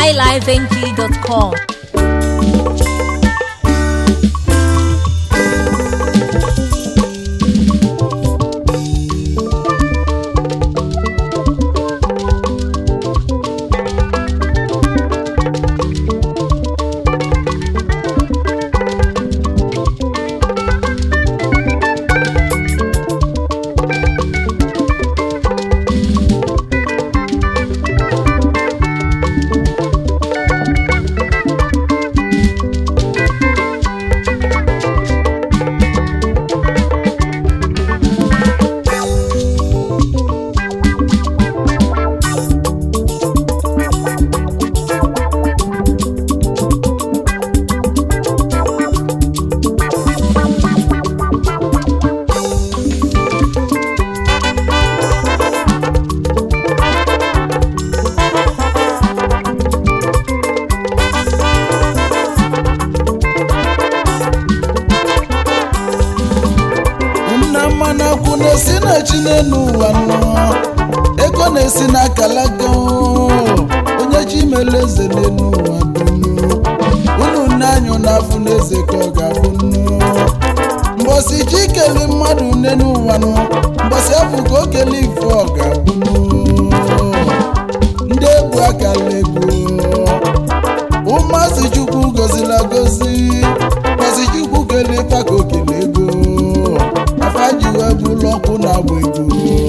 highlifeng.com. nna mmanụ akwụ na-esi na chi n'elu ụwa nọ ego na-esi n'akalaga onye chi mere eze n'elu ụwa dunu unu nne anyụ n'afọ n'eze ka ọ ga-abụ nnu mbọsị chi keli mmadụ n'elu ụwa nọ mbọsị afọ ka o kele ife ọ ga-abụ nnu ndị egwu akala ego ụmụazị chukwu gozila gozi gọzi chukwu kele ife ka o kele ego afa ji wee bụrụ ọkụ na-agba ego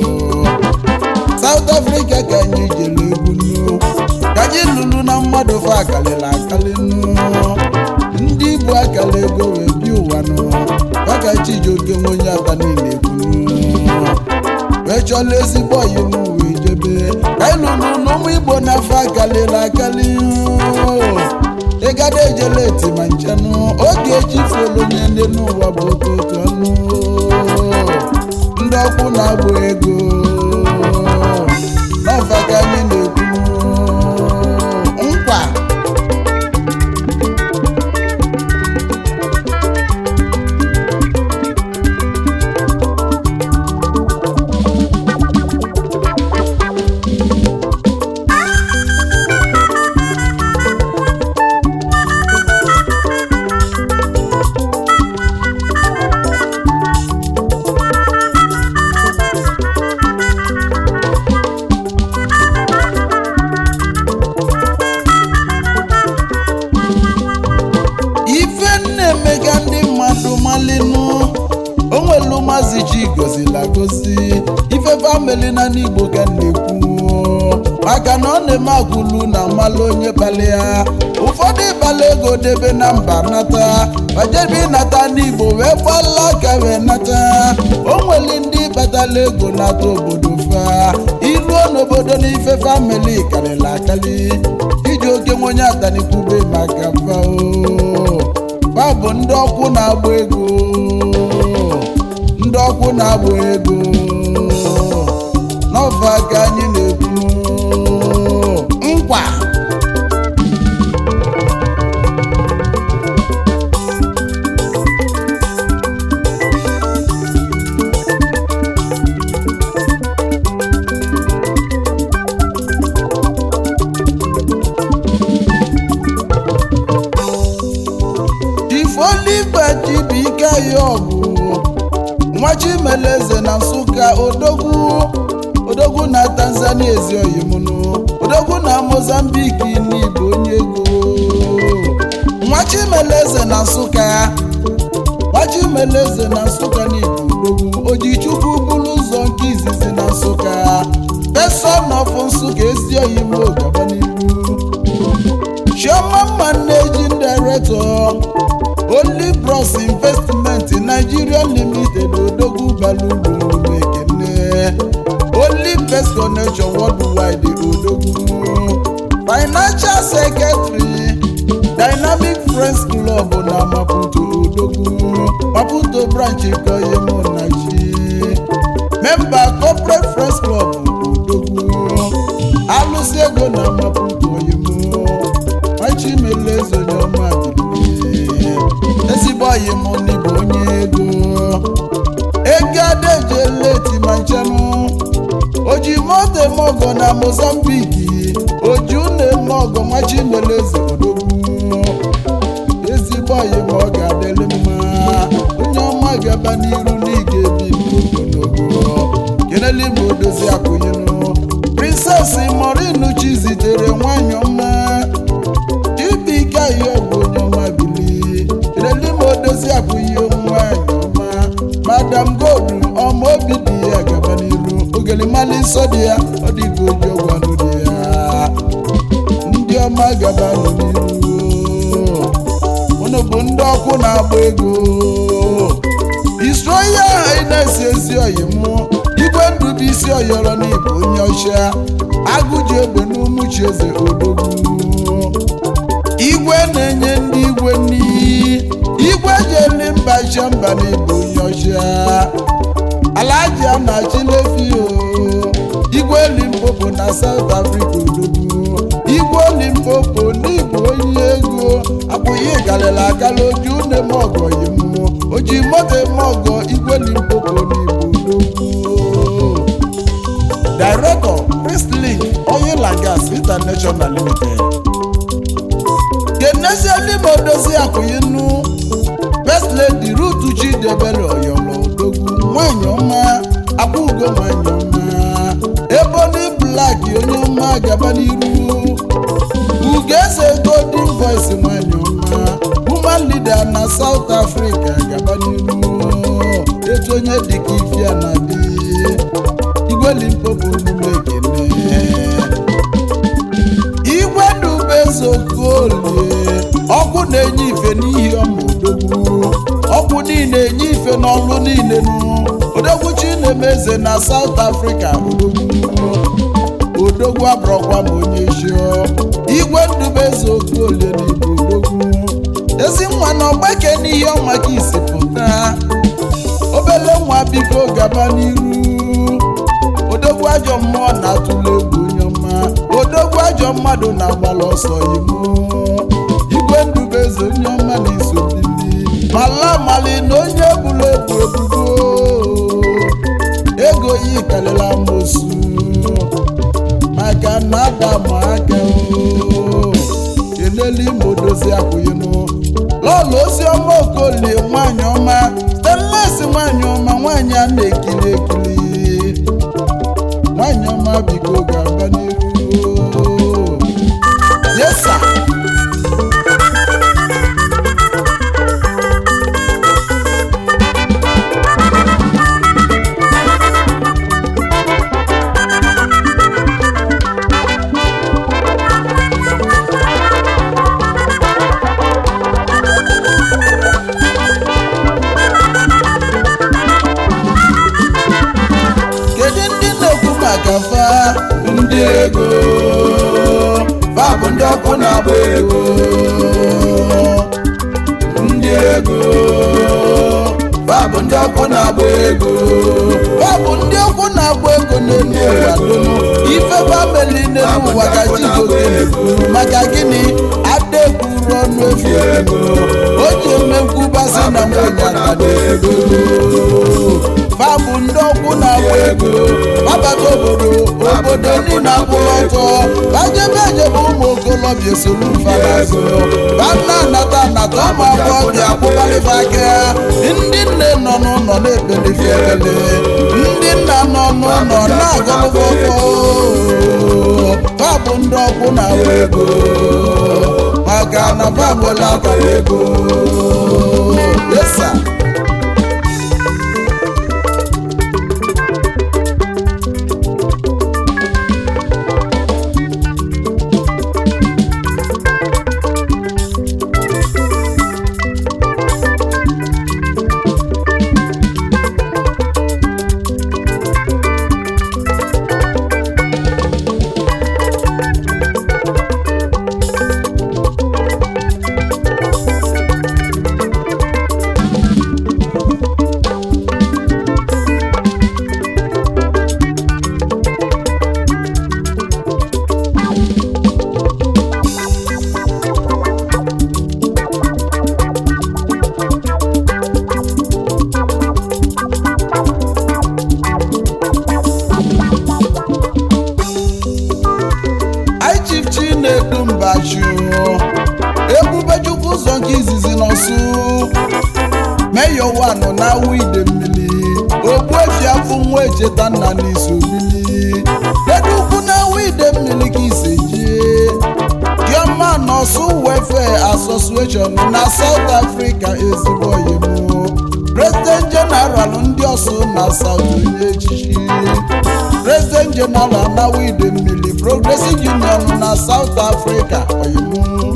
South Africa ka anyị jere egwu nnu ka anyị lụrụ na mmadụ fa akalịla akali nnu ndị Igbo akala ego wee bi ụwa nụ maka Chijioke nwe onye ata niile egwu nnu wee chọla ezigbo ọyị m wee jebe ka anyị lụrụ na ụmụ Igbo n'afọ akalịla akali ịgada ejela eti ma nchenụ oge echifuolu onye ndị n'ụwa bụ okooko ọnụ ndị ọkwụ na-agba ego n'ọfa ka anyị na-ekwu nkwa ife na-emega ndị mmadụ malinu onwelu mazi chi gozila gozi ife famili na n'igbo ka m na-ekwu maka na ọ na-eme agwụlu na mmalụ onye kpali ya ụfọdụ ịkpali ego debe na mba nata bajebe ịnata n'igbo wee gbala aka wee nata o nwere ndị kpatala ego nata obodo fa iruo n'obodo n'ife famili karịrị akali iji oke nwe onye atanikwube maka fa o fa bụ ndị ọkwụ na-agba ego ndị ọkwụ na-agba ego n'ọfa ka anyị na-ekwu nkwa ifoliba chibike ya ọgụ nwa chimeleze na nsụka odogwu odogwu na tanzania ezi oyimunu odogwu na mozambiki n'igbo onye ego nwa chimeleze na nsụka nwa chimeleze na nsụka n'igbo odogwu ojichukwu bụrụ ụzọ nke izizi na nsụka peson of nsụka ezi oyimo gaba n'ihu chioma managing director only bros investment nigeria limited odogwu balugwu ekene only best connection worldwide odogwu financial secretary dynamic friends club na maputo odogwu maputo branch koyemonachi member corporate friends club odogwu alụsị ego na maputo oyemo machimeleze onye ọma dịrị ezigbo ọyị m n'ịbụ onye ego ego adeje leti ma nchenụ oji moto eme ọgọ na mozambiki oji unu eme ọgọ machi meleze odogwu ezigbo ọyị ma ọ ga-adịrị mma onye ọma ga-aba n'iru n'ige bi ogologo kelele ma odozi akwụnyenu princess morinu chi zitere nwanyị ọma chibike ayi ọgwụ onye ọma bili kelele ma odozi akwụnye nwanyị ọma madam gold ọma obi dị ya gaba n'iru ogelimali nsọ dị ya ọ dịghị oji ọgwanụ dị ya ndị ọma gaba nọ n'iru unu bụ ndị ọkụ na-agba ego isroya na-esi ezi oyi mụ igwe ndụ bụ isi oyọrọ n'ịbụ onye ọcha agụji egbe n'umuchi eze odogwu igwe na-enye ndị igwe n'iyi igwe jeli mba iche mba n'ịbụ onye ọcha alaji a na-achịlefi o igwe limpopo na South Africa odogwu igwe limpopo n'ịbụ onye ego abụghị galịla agala oju une m ọgọ yi mmụọ oji moto eme ọgọ igwe limpopo n'ịbụ odogwu Director Priestley Oil and Gas International Limited kenesielime odozi akwụyinu First Lady Ruth Chidebere Oyolo odogwu nwanyị ọma akwụgo nwanyị ọma Ebony Black onye ọma gaba n'iru Ugeze Golden Voice nwanyị ọma Woman leader na South Africa gaba n'iru etu onye dịka ifia na dị Igwe Limpopo n'ume ekene igwe dubezokolie ọkụ na-enye ife n'ihi ọma odogwu ọkụ niile enye ife n'ọlụ niile nụ odogwu chinemeze na South Africa odogwu odogwu abụrọkwa ma onye chio igwe ndubezokolie na ibu odogwu ezi nwa na ọgbake n'ihe ọma ka isi pụta obele nwa biko gaba n'iru odogwu ajọ mmụọ na-atụle egwu onye ọma odogwu ajọ mmadụ na-agbala ọsọ imo igwe ndubeze onye ọma na-eso bili mala mali na onye bụla ebu ebubo ego yi karịrị amosu maka na adam aka o kenelu ime odozi akwụghịnụ lọlụ ozi ọma okolie nwanyị ọma stanles nwanyị ọma nwanyị a na-ekiri ekiri nwanyị ọma biko ga-aba n'iru yesa kedu ndị na-ekwu maka fa ndị ego fa bụ ndị ọkụ na-agba ego ndị ego fa bụ ndị ọkụ na-agba ego fa bụ ndị ọkụ na-agba ego n'elu ụwa dum ife famili n'elu ụwa ka chigoke maka gịnị ada ekwuru ọnụ efu ego o ji emekwubasị na nwunye aka ego fa bụ ndị ọkwụ na-agba ego babata obodo obodo niile akwụrụ ọtọ bajebe ejebe ụmụ okolobịa esoro mfanago bana anata anata ụmụ agbọghọbịa akwụbalịfa aka ndị nne nọ n'ụlọ na-ekpelife ekele ndị nna nọ n'ụlọ na-agọlụfọfọ fa bụ ndị ọkwụ na-agba ego maka na fa nwere akara ego yesa na wide mmiri ogbuefi afọ nwa echeta nna n'iso bili kedu ukwu na wide mmiri ka ise jee Dioma Nọọsụ Welfare Association na South Africa ezigbo oyimo President General ndị ọsụ na South onye echichi President General na wide mmiri Progressive Union na South Africa oyimo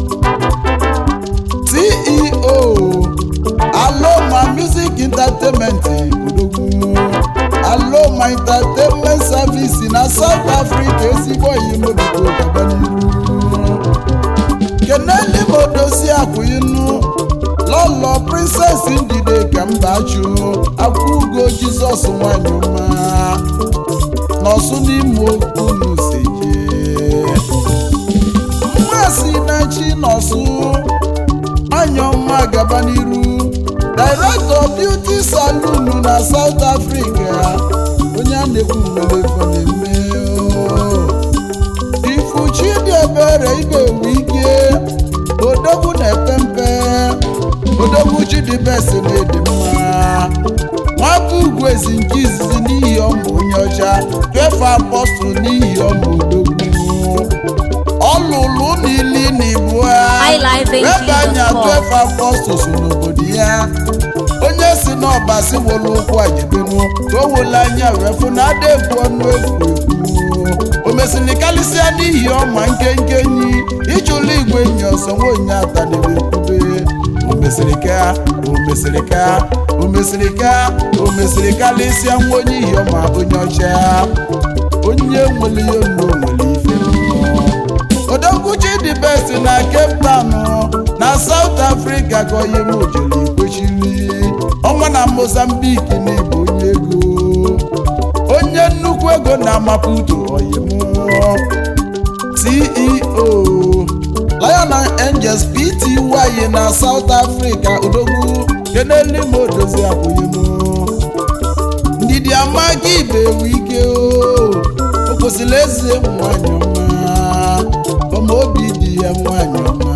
CEO Aloma Music Entertainment Odogwu Aloma Entertainment Service na South Africa ezigbo oyimo biko gaba n'iru keneli modozi akwụinu lọlọ princess ndide ka mba chụ akwụgo jizọs nwanyị ọma n'ọsụ n'ime okunu seje mmasị na chi n'ọsụ nwanyị ọma gaba n'iru director beauty saloon na south africa onye a na-ekwu nwere efo na-eme o. ifuchi dị ebere ị ga-enwe ike odogwu na-epe mpe odogwu chidibesi na-edi mma nwata ugwu ezi nke izizi n'ihi ọmụ onye ọcha fefe apọstụl n'ihi ọmụ odogwu ọlụlụ n'ili na ibu ha iLiveNG.com. ebe anya fefe apọstụl so n'obodo ya onye si n'ọba si wolu ụkwụ ajebenu ka o wole anya wee fụ na ada ekwu ọnụ efu ekwu o mesịrị karịsịa n'ihi ọma nkenke enyi ịchụlụ igwe enyi ọsọ nwaonye ataniri ekwube o mesịrị ka o mesịrị ka o mesịrị ka o mesịrị karịsịa nwa onye ihi ọma onye ọcha onye nwere ihe nnu nwere ife mmụọ odogwuchi dị best na cape town na south africa ka onye m jere ikwechiri ọnwa na mozambique na ịbụ onye ego onye nnukwu ego na maputo oyim ceo lion and angels pty na south africa odogwu kenelimo odozi abụghị m ndidi amaghị ibe ewu ike o o kwesịrị eze nwanyị ọma ọma obi dị ya nwanyị ọma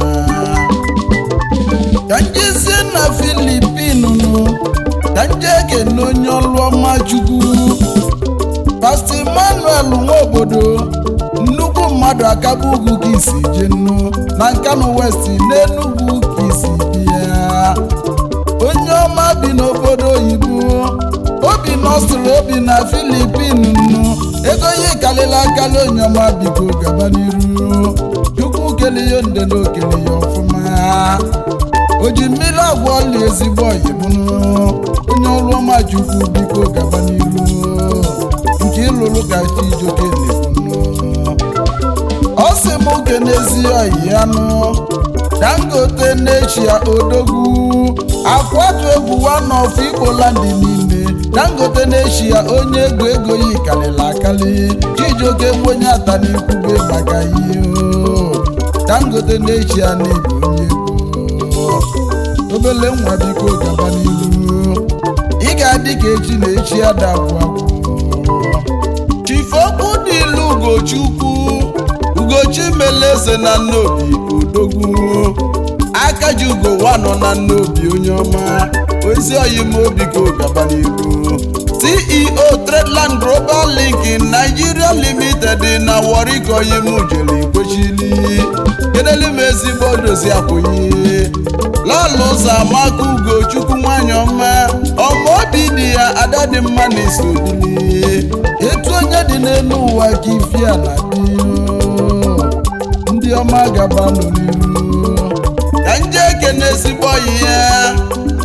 ka njezie na filipinu ka nje ekene onye ọlụ ọma chukwu pastọ emmanuel nwaobodo nnukwu mmadụ akaba ugwu ka isi je nnu na nkanu west n'enugwu ka isi bịa onye ọma bi n'obodo oyibo obi nọsụrụ obi na filipin nnu ego ihe kalịla akali onye ọma biko gaba n'iru chukwu kele ya nde na okele ya ọfụma o ji mmiri agwa ọla ezigbo oyimụnụ onye ọrụ ọma chukwu biko gaba n'iru nke ịlụrụ ka chijoke na-ebunu ọ sị m oge n'ezi oyi ya nụ dangote n'echia odogwu akwatu egwu wanọf igbolandi niile dangote n'echia onye ego ego yi kalịla akali chijioke nwenye ata n'ikwube maka ihe o. dangote n'echia n'ịbụ onye ego obele nwa biko gaba n'ihu ị ga-adị ka echi na echi adabụ agwụ chifokwu dị ilu ugochukwu ugochi meleze na nnobi odogwu aka ji ugo wanọ na nnobi onye ọma ozi oyimobi ka gaba n'ihu ceo tradeland global link nigeria limited na warri ka oyim jere kwechili kedelu m ezigbo dozi akwụghị lọlụ ụzọ amaka ugochukwu nwanyị ọma ọma obi dị ya ada dị mma na isobili etu onye dị n'elu ụwa ka ifi a na-adị ndị ọma gabanụ n'iru ka nje ekene ezigbo ọyị ya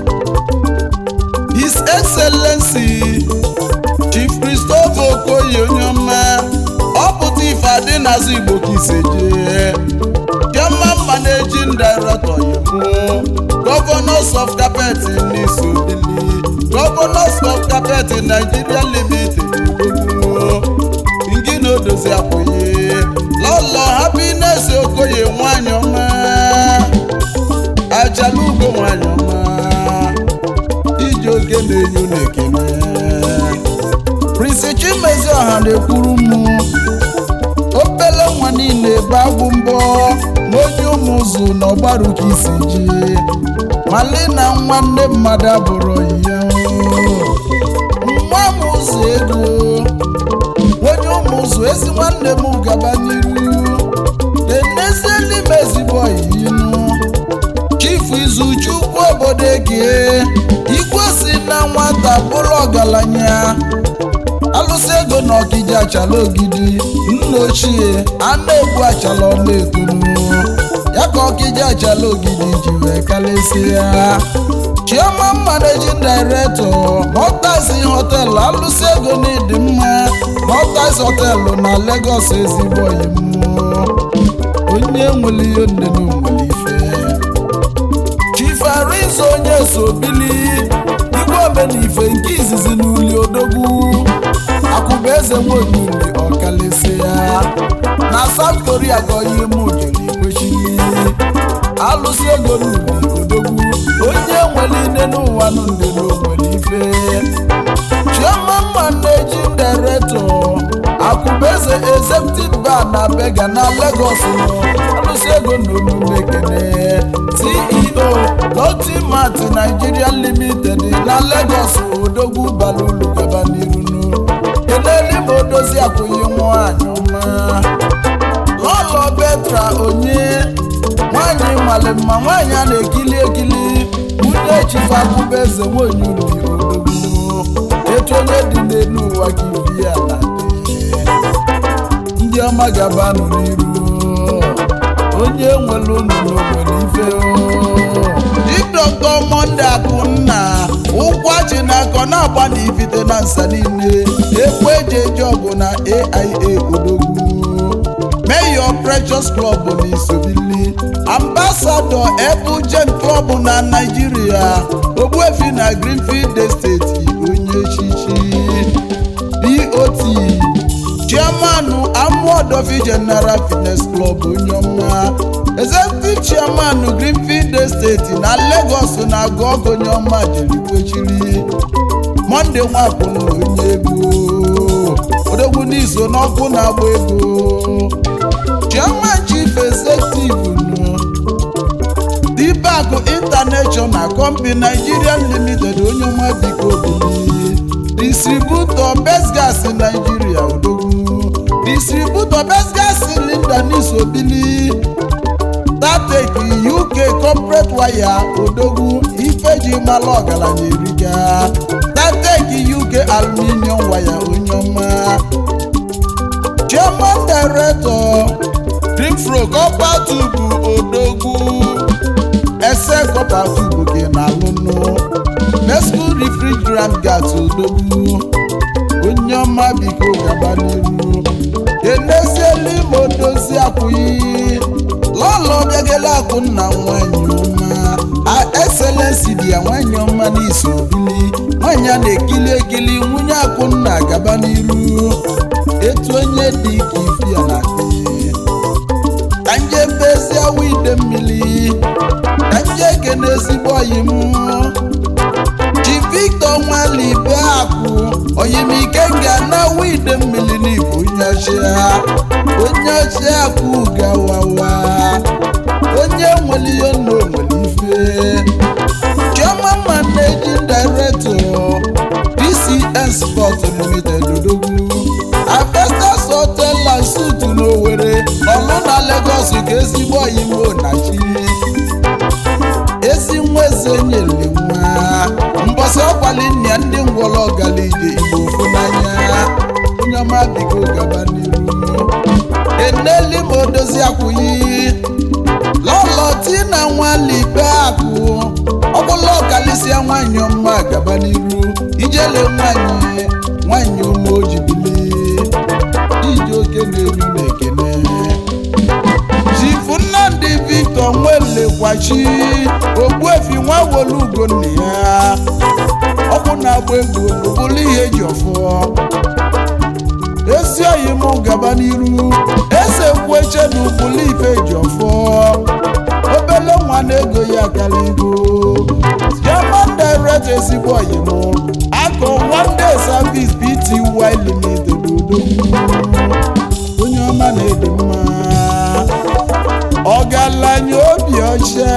his excellency chief christopher okoye onye ọma ọ pụta ife adị n'azụ igbo ka ise jee chairman managing director yibu governors of carpet n'isobili governors of carpet nigeria limited odogwu ngina odozi akwụghị lọlọ happiness okoye nwanyị ọma ajalugo nwanyị ọma iji oge na-enyo na-ekene prince chimezie ọha na-ekwuru m obele nwa niile ebe agwụ mbọ ma onye ụmụ ụzụ na ọgbaru ka isi ji mali na nwanne mmadụ abụrụ ya ego onye ụmụ ụzụ ezi nwanne m gaba n'iru enezielime ezigbo ọyinu chifu izuchukwu obodo ege igwe si na nwata bụrụ ọgaranya alụsị ego na ọkija achala ogidi nna ochie a na-egbu achala ọla etonu ya ka ọkija achala ogidi ji wee kalịsịa chioma managing director Maltese hotel alụsị ego na ịdị mma Maltese hotel na Lagos ezigbo oyi mmụọ onye nwere ihe nne na nwere ife chifarizo onye so bili igwe omenife nke izizi n'uli odogwu akụba eze nwaonyili ọkalịsị ya na South Korea gọyi mujiri kwechiri alụsị ego n'uli odogwu onye nwere ine n'ụwa nụ ndị n'onwere ife chioma managing director akụbeze executive bar na bega na Lagos nọ alụsị ego na omume ekene ceo lotimat nigeria limited na Lagos odogwu balulu gaba n'irunu keneli ma odozi akwụghị nwanyị ọma lọlọ betra onye nwanyị male mma nwanyị a na-ekili ekili nwunye chifu akụbeze nwanyị uri odogwu etu onye dị n'elu ụwa ka ibi ya na ndị ọma gabanụ n'iru onye nwere unu n'obodo ife didọkọ monde akụnna ụkwachi na akọ na-agba na ifite na nsa niile ekwe eji eji ọgụ na aia odogwu mayor precious club na isobili ambassador ebujen club na naijiria ogbuefi na greenfield estate onye echichi dot chairman amuodofi general fitness club onye ọma executive chairman greenfield estate na lagos na agụọgụ onye ọma jerikwechiri monde nwapụna onye ego odogwu n'iso n'ọkụ na-agba ego chairman chief executive nụ dibakụ international company nigerian limited onye ọma biko obili distributor best gas nigeria odogwu distributor best gas cylinder n'isobili datek uk corporate wire odogwu ifeji mala ọgaranya eriga datek uk aluminium wire onye ọma chairman director greenfro copper tube odogwu ese copper tube gị na alụnụ mesco refrigerant gas odogwu onye ọma biko gaba n'iru eneziela ime odozi akwụghị lọlọ bịagela akwụ nna nwanyị ọma a excellency dị ya nwanyị ọma n'isi obili nwanyị a na-ekili ekili nwunye akwụnna gaba n'iru etu onye dị ka ifi ya na adị ka nje bezi awa ide mmiri ka nje ekene ezigbo oyi m chi victor nwalibe akụ oyimike nga na awa ide mmiri n'igbo onye ọchịa onye ọchịa akụ gawawa onye nwere ihe nna onwere ife chioma managing director dcn sport limited odogwu avestas hotel and suit n'owere ọlụ na lagos ka ezigbo oyimo na chi ezi nwa eze nyere nwa mbọsị ọkwali nna ndị ngwọrọ ọgalije igbo ofu n'anya onye ọma biko gaba n'iru eneli ma odozi akwụghị lọlọ tina nwalibe akụ ọbụla ọkalịsịa nwanyị ọma gaba n'iru ijele nwanyị nwanyị ụmụ ojibili iji oke na-eru na ekene chifu nnamdị victor nwelekwachi ogbuefi nwa wolu ugonna ya ọkụ na-agba egwu bụrụ ihe eji ọfọ ezi oyi m gaba n'iru eze kweche na ụbụlụ ife ji ọfọ obele nwa na-ego ya kaligo german direct ezigbo oyi m akọ one day service bty limited odogwu onye ọma na-edi mma ọgaranya obi ọcha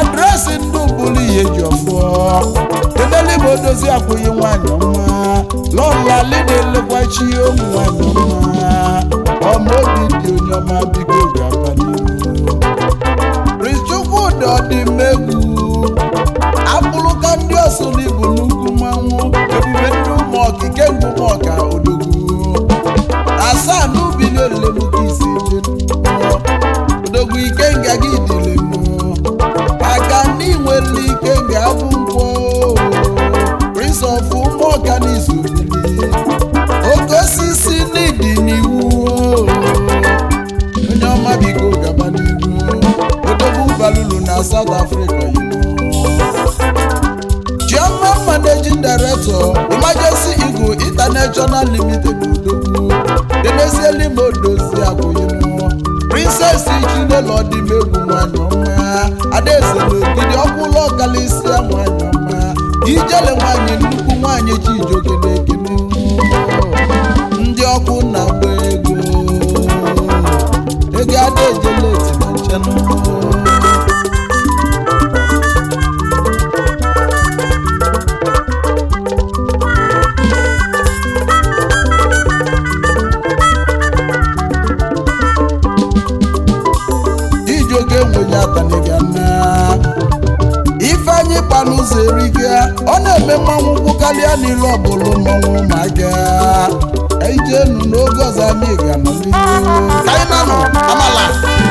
adresị ndị ụbụrụ ihe ji ọfọ edeligbo odozi akwụghị nwanyị ọma lọla lidelekwachi ụmụ nwanyị ọma ọma obi dị onye ọma biko gaba n'ihu Prince ọdịmegwu abụrụka ndị ọsụ n'ibu nnukwu mmanwụ ebube ndị ụmụ okike ngwu ụmụọka odogwu asaa n'ubi na-elemuka isi je odogwu ike nga gị dịle mmụọ maka ndị nwere ike ga-abụ nkwọ prince of ụmụọka n'izu bili oke osisi n'ịdị n'iwu onye ọma biko gaba n'ihu odogwu balulu na south africa Chairman Managing Director Emergency Eagle International Limited Odogwu Demezieli Modozi Akụyinụ Princess Chinelo Ọdịmegwu nwanyị ọma Adaeze n'ogidi ọkwụlụ ọkalịsịa nwanyị ọma Ijele nwanyị nnukwu nwanyị Chijioke na-ekene ndị ọkụ na-agba ego ego ada ejele eti na nchenụ Chijioke enweghị ataniga na ifeanyị kpa n'ụzọ eriga ọ na-eme mmanwụ nkwụ karịa n'ilu ọbụla mmanwụ ma ga ijenu n'oge ọzọ anyị ga nọ n'ihu ka anyị na-anọ amala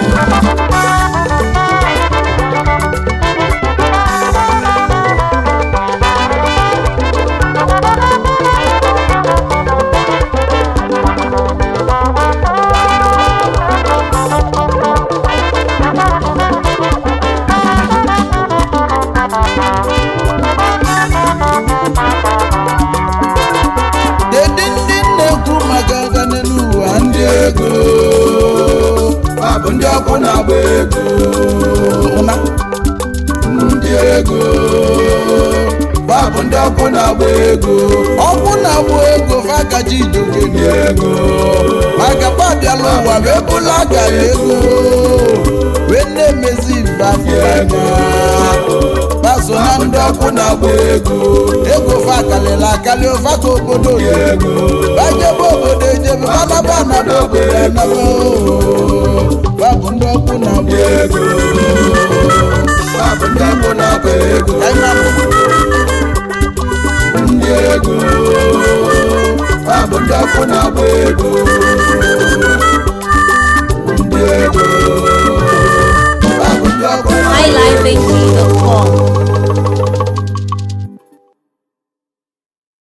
Kedu ndị na-ekwu maka ọganihu ụwa ndị ego Ha bụ ndị ọkụ na-agba ego ụna ndị ego Ha bụ ndị ọkụ na-agba ego ọkwụ na-agbụ ego fakaji idoke ndị ego maka pabiala ụwa wee bụla gara ego wee na-emezi mba anya baso na ndị ọkụ na-agbụ ego ego fa kalịla akali ụfa ka obodo oyibo bajebe obodo ejebe banaba anaba obodo anaba fa bụ ndị ọkụ na-agbụ ego Ha bụ ndị ọkụ na-agba ego Ka anyị na-amụ. ndị ego Ha bụ ndị ọkụ na-agba ego ndị ego Ha bụ ndị ọkụ na-agba ego highlifeng.com